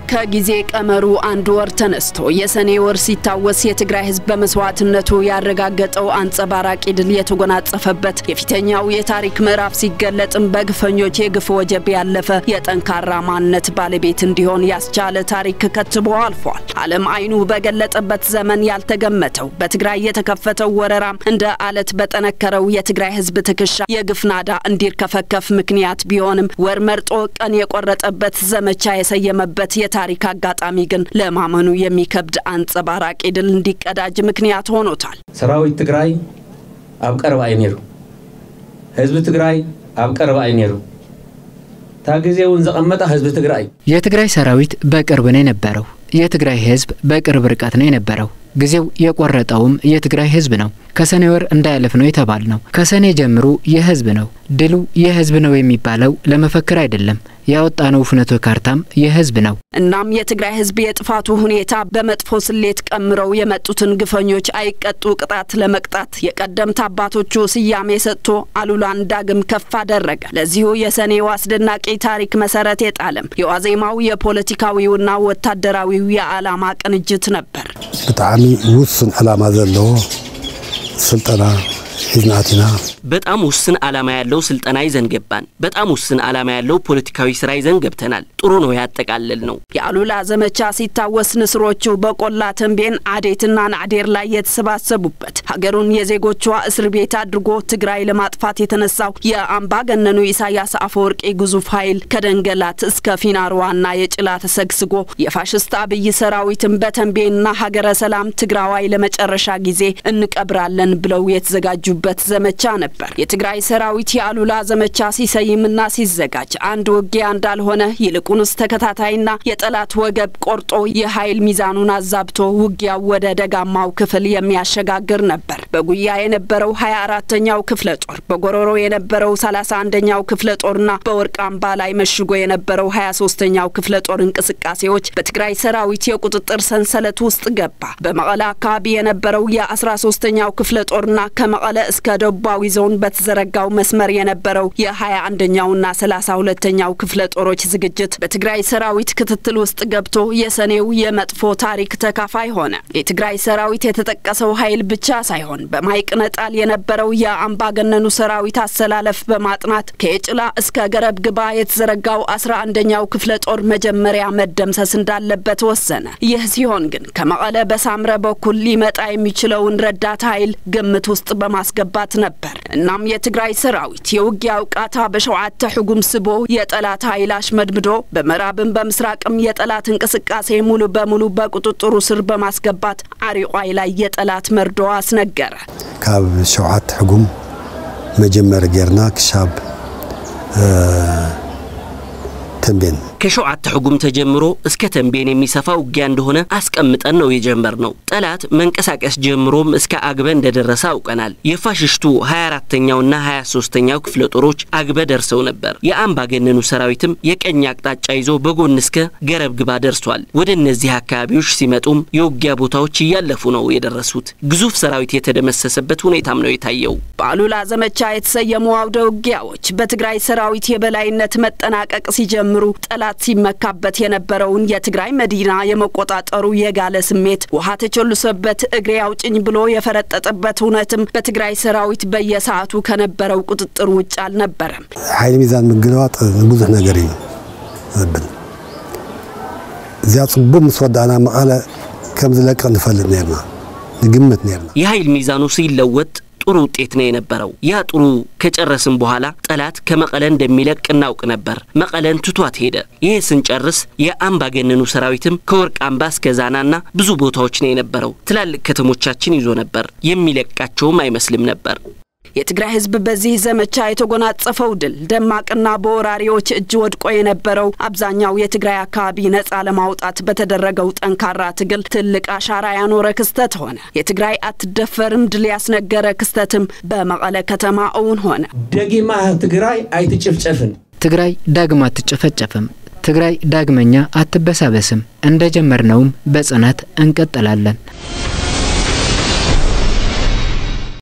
ከጊዜ ቀመሩ አንድ ወር ተነስቶ የሰኔ ወር ሲታወስ የትግራይ ሕዝብ በመስዋዕትነቱ ያረጋገጠው አንጸባራቂ ድል የተጎናጸፈበት የፊተኛው የታሪክ ምዕራፍ ሲገለጥም በግፈኞች የግፍ ወጀብ ያለፈ የጠንካራ ማንነት ባለቤት እንዲሆን ያስቻለ ታሪክ ከትቦ አልፏል። ዓለም አይኑ በገለጠበት ዘመን ያልተገመተው በትግራይ የተከፈተው ወረራም እንደ አለት በጠነከረው የትግራይ ሕዝብ ትከሻ የግፍ ናዳ እንዲርከፈከፍ ምክንያት ቢሆንም ወር መርጦ ቀን የቆረጠበት ዘመቻ የሰየመበት የታሪክ አጋጣሚ ግን ለማመኑ የሚከብድ አንጸባራቂ ድል እንዲቀዳጅ ምክንያት ሆኖታል። ሰራዊት ትግራይ ኣብ ቀረባ እዩ ነይሩ ህዝቢ ትግራይ ኣብ ቀረባ እዩ ነይሩ እታ ግዜ እውን ዘቐመጠ ህዝቢ ትግራይ እዩ የትግራይ ሰራዊት በቅርብ ነው የነበረው። የትግራይ ህዝብ በቅርብ ርቀት ነው የነበረው። ጊዜው የቆረጠውም የትግራይ ህዝብ ነው። ከሰኔ ወር እንዳያለፍ ነው የተባል ነው። ከሰኔ ጀምሮ የህዝብ ነው። ድሉ የህዝብ ነው የሚባለው ለመፈክር አይደለም። ያወጣነው ፍኖተ ካርታም የህዝብ ነው። እናም የትግራይ ህዝብ የጥፋቱ ሁኔታ በመጥፎ ስሌት ቀምረው የመጡትን ግፈኞች አይቀጡ ቅጣት ለመቅጣት የቀደምት አባቶቹ ስያሜ ሰጥቶ አሉላን ዳግም ከፍ አደረገ። ለዚሁ የሰኔው አስደናቂ ታሪክ መሰረት የጣለም የዋዜማው የፖለቲካዊውና ወታደራዊው የዓላማ ቅንጅት ነበር። ብጣዕሚ ውስን ዓላማ ዘለዎ ስልጠና ሒዝና ኣቲና በጣም ውስን ዓላማ ያለው ስልጠና ይዘን ገባን። በጣም ውስን ዓላማ ያለው ፖለቲካዊ ስራ ይዘን ገብተናል። ጥሩ ነው ያጠቃለል ነው። የአሉላ ዘመቻ ሲታወስ ንስሮቹ በቆላ ተንቤን፣ አዴትና ናዕዴር ላይ የተሰባሰቡበት ሀገሩን የዜጎቿ እስር ቤት አድርጎ ትግራይ ለማጥፋት የተነሳው የአምባገነኑ ኢሳያስ አፈወርቂ ግዙፍ ኃይል ከደንገላት እስከ ፊናርዋና የጭላ ተሰግስጎ የፋሽስት አብይ ሰራዊትን በተንቤንና ሀገረ ሰላም ትግራዋይ ለመጨረሻ ጊዜ እንቀብራለን ብለው የተዘጋጁበት ዘመቻ ነበር። የትግራይ ሰራዊት የአሉላ ዘመቻ ሲሰይምና ሲዘጋጅ አንድ ውጊያ እንዳልሆነ ይልቁንስ ተከታታይና የጠላት ወገብ ቆርጦ የኃይል ሚዛኑን አዛብቶ ውጊያው ወደ ደጋማው ክፍል የሚያሸጋግር ነበር። በጉያ የነበረው ሀያ አራተኛው ክፍለ ጦር፣ በጎሮሮ የነበረው ሰላሳ አንደኛው ክፍለ ጦርና በወርቅ አምባ ላይ መሽጎ የነበረው ሀያ ሶስተኛው ክፍለ ጦር እንቅስቃሴዎች በትግራይ ሰራዊት የቁጥጥር ሰንሰለት ውስጥ ገባ። በመቀለ አካባቢ የነበረው የአስራ ሶስተኛው ክፍለ ጦርና ከመቀለ እስከ ደቡባዊ ዞን በተዘረጋው መስመር የነበረው የሀያ አንደኛውና ሰላሳ ሁለተኛው ክፍለ ጦሮች ዝግጅት በትግራይ ሰራዊት ክትትል ውስጥ ገብቶ የሰኔው የመጥፎ ታሪክ ተካፋይ ሆነ። የትግራይ ሰራዊት የተጠቀሰው ኃይል ብቻ ሳይሆን በማይቅነጣል የነበረው የአምባገነኑ ሰራዊት አሰላለፍ በማጥናት ከየጭላ እስከ ገረብ ግባ የተዘረጋው አስራ አንደኛው ክፍለ ጦር መጀመሪያ መደምሰስ እንዳለበት ወሰነ። ይህ ሲሆን ግን ከመቀለ በሳምረ በኩል ሊመጣ የሚችለውን ረዳት ኃይል ግምት ውስጥ በማስገባት ነበር። እናም የትግራይ ሰራዊት የውጊያ እውቃታ በሸውዓተ ሕጉም ስቦ የጠላት ኃይል አሽመድምዶ በምዕራብም በምስራቅም የጠላት እንቅስቃሴ ሙሉ በሙሉ በቁጥጥሩ ስር በማስገባት አሪቋይ ላይ የጠላት መርዶ አስነገረ። ካብ ሸውዓተ ሕጉም መጀመሪ ጌርና ክሻብ ተንቤን ከሸውዓተ ሕጉም ተጀምሮ እስከ ተንቤን የሚሰፋ ውጊያ እንደሆነ አስቀምጠን ነው የጀመርነው። ጠላት መንቀሳቀስ ጀምሮም እስከ አግበ እንደደረሰ አውቀናል። የፋሽስቱ 24ተኛውና 23ተኛው ክፍለ ጦሮች አግበ ደርሰው ነበር። የአምባገነኑ ሰራዊትም የቀኝ አቅጣጫ ይዞ በጎን እስከ ገረብ ግባ ደርሷል። ወደ እነዚህ አካባቢዎች ሲመጡም የውጊያ ቦታዎች እያለፉ ነው የደረሱት። ግዙፍ ሰራዊት የተደመሰሰበት ሁኔታም ነው የታየው። በአሉላ ዘመቻ የተሰየሙ አውደ ውጊያዎች በትግራይ ሰራዊት የበላይነት መጠናቀቅ ሲጀምሩ ጠላት ሲመካበት የነበረውን የትግራይ መዲና የመቆጣጠሩ የጋለ ስሜት ውሃ ተቸልሶበት እግሬ አውጭኝ ብሎ የፈረጠጠበት እውነትም በትግራይ ሰራዊት በየሰዓቱ ከነበረው ቁጥጥር ውጭ አልነበረም። ሓይሊ ሚዛን ምግልባጥ ንብዙሕ ነገር እዩ ዘብል እዚያ ጽቡቅ ምስ ወዳእና መቐለ ከም ዝለቅቕ ንፈልጥ ነርና ንግምት ነርና የኃይል ሚዛኑ ሲለወጥ ጥሩ ውጤት ነው የነበረው። ያ ጥሩ ከጨረስን በኋላ ጠላት ከመቀለ እንደሚለቅ እናውቅ ነበር። መቀለን ትቷት ሄደ። ይህ ስንጨርስ የአምባገነኑ ሰራዊትም ከወርቅ አምባ እስከ ዛናና ብዙ ቦታዎች ነው የነበረው። ትላልቅ ከተሞቻችን ይዞ ነበር። የሚለቃቸውም አይመስልም ነበር። የትግራይ ሕዝብ በዚህ ዘመቻ የተጎናጸፈው ድል ደማቅና በወራሪዎች እጅ ወድቆ የነበረው አብዛኛው የትግራይ አካባቢ ነጻ ለማውጣት በተደረገው ጠንካራ ትግል ትልቅ አሻራ ያኖረ ክስተት ሆነ። የትግራይ አትደፈርም ድል ያስነገረ ክስተትም በመቀለ ከተማ እውን ሆነ። ደጊማ ትግራይ ኣይትጭፍጨፍን ትግራይ ዳግም አትጨፈጨፍም። ትግራይ ዳግመኛ አትበሳበስም። እንደ ጀመርነውም በጽናት እንቀጥላለን።